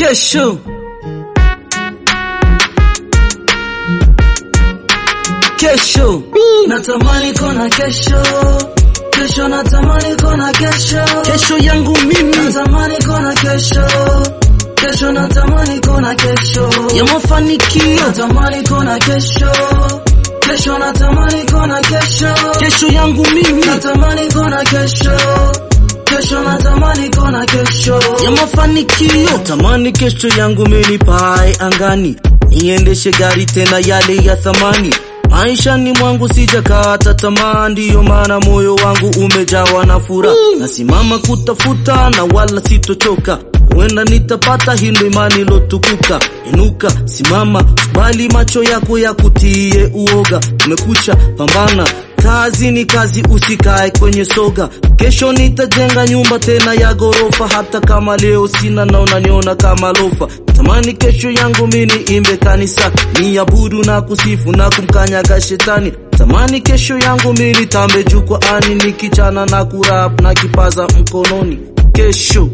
kesho kesho natamani kona kesho kesho natamani kona kesho kesho yangu mimi natamani kona kesho kesho natamani kona kesho ya mafanikio natamani kona kesho kesho natamani kona kesho kesho yangu mimi natamani kona kesho kesho natamani kona kesho ya mafanikio tamani kesho yangu mimi pae angani niendeshe gari tena yale ya thamani maishani mwangu sijakata tamaa ndiyo maana moyo wangu umejawa na furaha nasimama kutafuta na wala sitochoka huenda nitapata hilo imani lotukuka inuka simama bali macho yako ya kutie uoga umekucha pambana kazi ni kazi usikae kwenye soga kesho nitajenga nyumba tena ya gorofa hata kama leo sina na unaniona kama lofa tamani kesho yangu mini imbe kanisa ni abudu na kusifu na kumkanyaga shetani tamani kesho yangu mini tambe jukwaani nikichana na kurap na kipaza mkononi kesho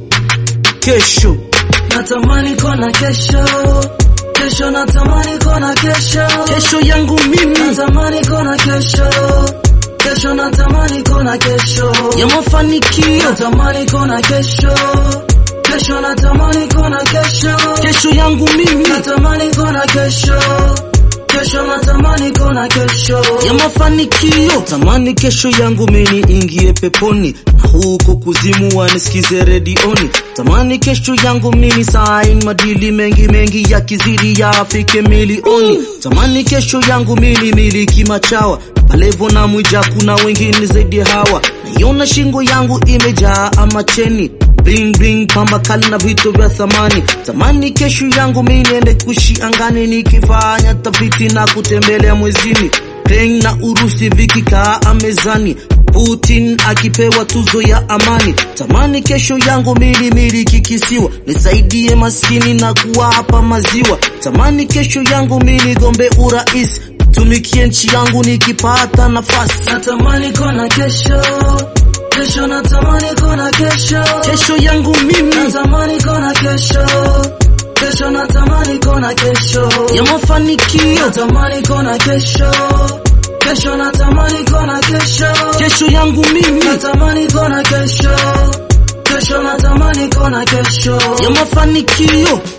kesho natamani kona kesho kesho natamani kona kesho kesho yangu mimi natamani kona kesho kesho natamani kona kesho ya mafanikio natamani kona kesho kesho natamani kona kesho kesho yangu mimi natamani kona kesho kesho natamani kona kesho ya mafanikio tamani kesho yangu mini ingie peponi na huko kuzimu wanisikize redioni tamani kesho yangu mini sain madili mengi mengi ya kizidi ya afike milioni tamani kesho yangu mini miliki machawa palevo na mwija kuna wengine zaidi hawa naiona shingo yangu imejaa amacheni bling bling pamba kali na vitu vya thamani tamani kesho yangu mi niende kushi angani nikifanya tafiti na kutembelea mwezini Peng na Urusi vikikaa mezani Putin akipewa tuzo ya amani tamani kesho yangu mili miliki kisiwa nisaidie maskini na kuwapa maziwa tamani kesho yangu mili gombe urais tumikie nchi yangu nikipata nafasi natamani kona kesho kesho natamani kona kesho kesho yangu mimi natamani kona kesho kesho natamani kona kesho ya mafanikio natamani kona kesho kesho natamani kona kesho kesho yangu mimi natamani kona kesho kesho natamani kona kesho ya mafanikio